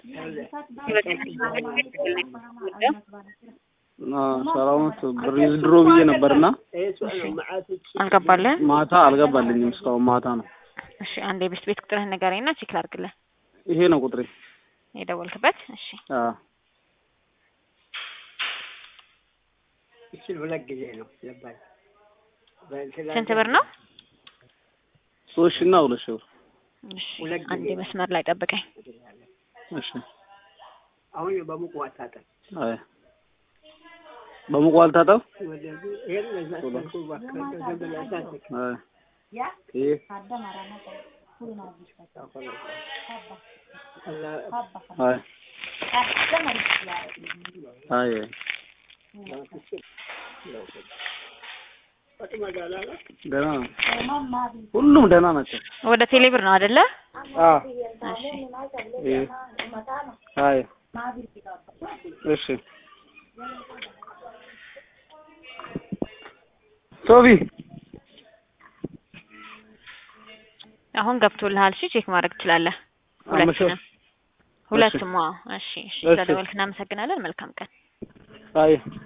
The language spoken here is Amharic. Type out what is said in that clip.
ሰራውት ብር ድሮ ብዬ ነበርና አልገባልህ? ማታ አልገባልኝም። እስካሁን ማታ ነው። እሺ አንድ የቤት ቤት ቁጥርህን ንገረኝና ቼክ ላድርግልህ። ይሄ ነው ቁጥሬ። የደወልክበት? እሺ አዎ እሱን ሁለት ጊዜ ነው ልባል ስንት ብር ነው? ሶስት ሺህ እና ሁለት ሺህ ብር። እሺ ሁለት ጊዜ አንዴ መስመር ላይ ጠብቀኝ። እሺ አሁን በሙቅ ዋታጠን አይ በሙቁ አልታጠብ። ወደዚህ ይሄን ለዛ ሰልኩ ባከረ ዘበላ ሳትክ አይ ይሄ አይ አይ አይ ደህና ነው። ሁሉም ደህና ናቸው። ወደ ቴሌብር ነው አይደለ? አዎ እሺ ይሄ አይ እሺ ሶፊ አሁን ገብቶልሃል። እሺ ቼክ ማድረግ ትችላለህ። ሁለቱንም ሁለቱም። አዎ እሺ እሺ። ስለደወልክ እናመሰግናለን። መልካም ቀን። አይ